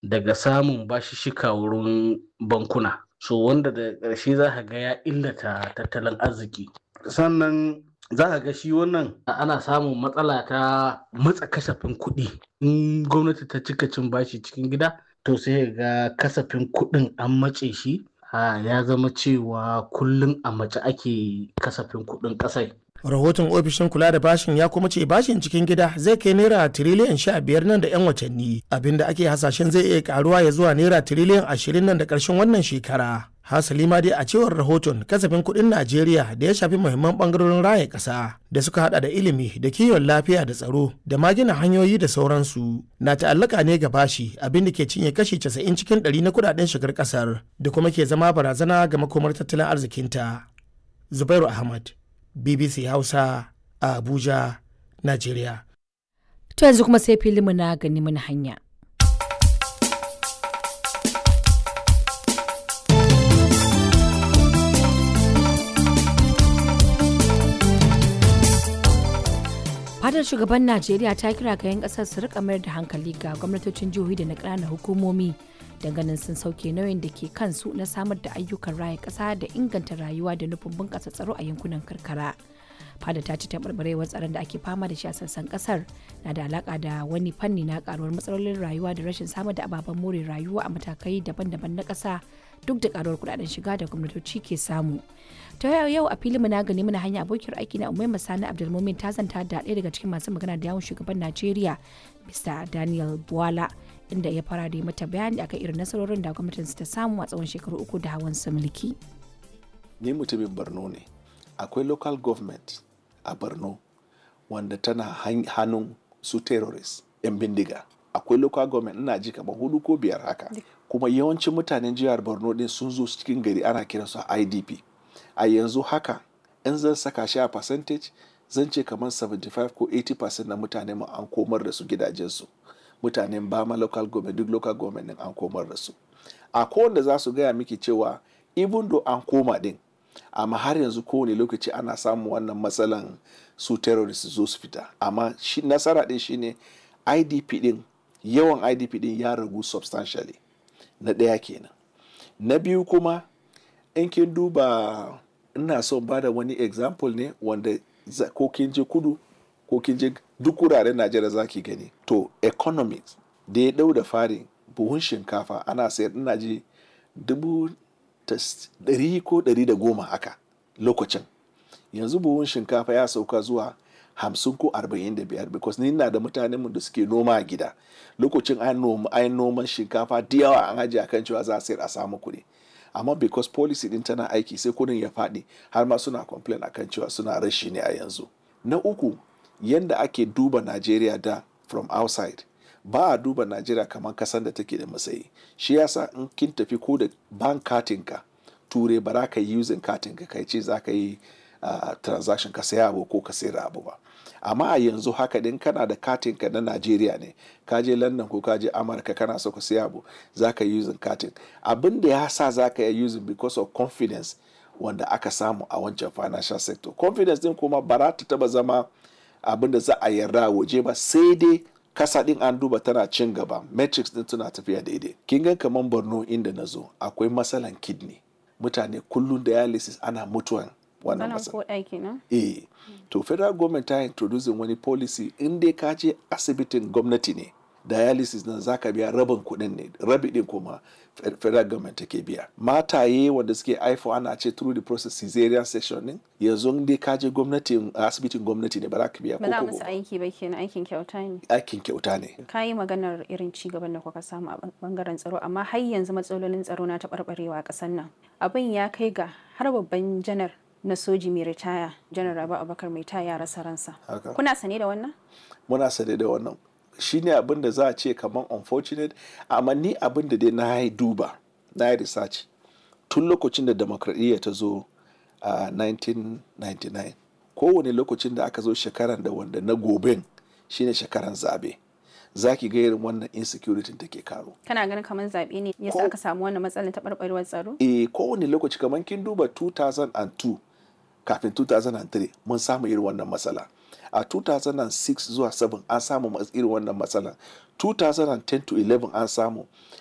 daga samun bashishika wurin bankuna so wanda da ƙarshe za ka ga ya illata tattalin arziki sannan za ka ga shi wannan ana samun matsala ta matsa kasafin kuɗi in gwamnati ta cika cin bashi cikin gida to sai ga kasafin kuɗin an matse shi ya zama cewa kullum a mace ake kasafin kuɗin ƙasai rahoton ofishin kula da bashin ya kuma ce bashin cikin gida zai kai naira tiriliyan sha biyar nan da 'yan watanni abinda ake hasashen zai iya karuwa ya zuwa naira tiriliyan ashirin nan da ƙarshen wannan shekara hasali ma dai a cewar rahoton kasafin kuɗin najeriya da ya shafi muhimman ɓangarorin raya ƙasa da suka hada da ilimi da kiwon lafiya da tsaro da ma gina hanyoyi da sauransu na ta'allaka ne ga bashi abin da ke cinye kashi casa'in cikin ɗari na kuɗaɗen shigar ƙasar da kuma ke zama barazana ga makomar tattalin arzikinta zubairu ahmad bbc hausa a abuja najeriya to yanzu kuma sai filinmu na gani mana hanya fadar shugaban najeriya ta kira ga 'yan kasar su rika mayar da hankali ga gwamnatocin jihohi da na ƙananan hukumomi ganin sun sauke nauyin da ke kansu na samar da ayyukan raya ƙasa da inganta rayuwa da nufin bunƙasa tsaro a yankunan karkara fada ta ci taɓarɓarewar tsaron da ake fama da shi a sassan ƙasar na da alaƙa da wani fanni na ƙaruwar matsalolin rayuwa da rashin samar da ababen more rayuwa a matakai daban-daban na ƙasa duk da ƙaruwar kuɗaɗen shiga da gwamnatoci ke samu ta yau a filin na gani mana hanya abokiyar aiki na umaima sani abdulmumin ta zanta da ɗaya daga cikin masu magana da yawon shugaban najeriya mr daniel buwala inda ya fara da mata bayani akan irin nasarorin da gwamnatin ta samu a tsawon shekaru uku da hawan su mulki ni mutumin borno ne akwai local government a borno wanda tana hannun su terrorist yan bindiga akwai local government ina ji kamar hudu ko biyar haka kuma yawancin mutanen jihar borno din sun zo cikin gari ana kiransu idp a yanzu haka in zan saka shi a percentage zan ce kamar 75 ko 80% na mutane mu an komar da su gidajensu mutanen bama local government duk local government din an komar da su a kowanne za su gaya miki cewa even though an koma din amma har yanzu kowane lokaci ana samun wannan matsalan su terrorist zo su fita amma shi nasara din shine idp din yawan idp din ya ragu substantially na ɗaya kenan na biyu kuma in kin duba ina son ba da wani example ne wanda ko kin je kudu ko kin je duk wuraren najeriya za ki gani to economics da ya dau da fari buhun shinkafa ana sayar ina ji dubu ɗari ko ɗari da goma haka lokacin yanzu buhun shinkafa ya sauka zuwa hamsin ko arba'in da biyar because ni na da mutanen da suke noma a gida lokacin an noman shinkafa da yawa an ajiye akan cewa za a sayar a samu kuɗi amma because policy din tana aiki sai kudin ya faɗi har ma suna complain akan cewa suna rashi ne a yanzu na uku yanda ake duba najeriya da from outside ba a duba najeriya kamar kasan da take da matsayi shi yasa in kin tafi ko da bank katin ka ture ba za ka yi using katin ka kai ce za ka yi uh, transaction ka saya abu ko ka sayar abu ba amma a yanzu haka din kana da katin ka na Najeriya ne ka je London ko ka je Amurka kana so ka siya abu za ka yi using katin abin da ya sa za ka yi using because of confidence wanda aka samu a wancan financial sector confidence din kuma ba za ta taba zama abin da za a yarda waje ba sai dai kasa din an duba tana cin gaba metrics din tana tafiya daidai kin ga kaman Borno inda na zo akwai matsalan kidney mutane kullum dialysis ana mutuwan wannan matsala. Eh, to federal government ta introducing wani policy in dai ka je asibitin gwamnati ne dialysis nan zaka biya rabin kuɗin ne rabi din kuma federal government take biya mataye wanda suke haifo ana ce through the process caesarean section din yanzu dai ka je gwamnati asibitin gwamnati ne ba za ka biya ba za musu aiki ba kenan aikin kyauta ne aikin kyauta ne ka yi maganar irin ci gaban da kuka samu a bangaren tsaro amma har yanzu matsalolin tsaro na taɓarɓarewa a ƙasar nan abin ya kai ga har babban janar na soji mai ritaya janar rabu abubakar mai taya rasa ransa kuna sane da wannan muna sane da wannan shine abin da za a ce kamar unfortunate amma ni abin da dai na yi duba na yi research tun lokacin da demokradiyya ta zo a 1999 kowane lokacin da aka zo shekaran da wanda na goben shine shekaran zabe za ki ga irin wannan insecurity da ke karo. Kana ganin kamar zaɓe ne yasa aka samu wannan matsalar taɓarɓarewar tsaro? Eh kowane lokaci kamar kin duba 2002 kafin 2003 mun samu irin wannan matsala. A 2006 zuwa 7 an samu irin wannan matsala. 2010 to 11 an samu.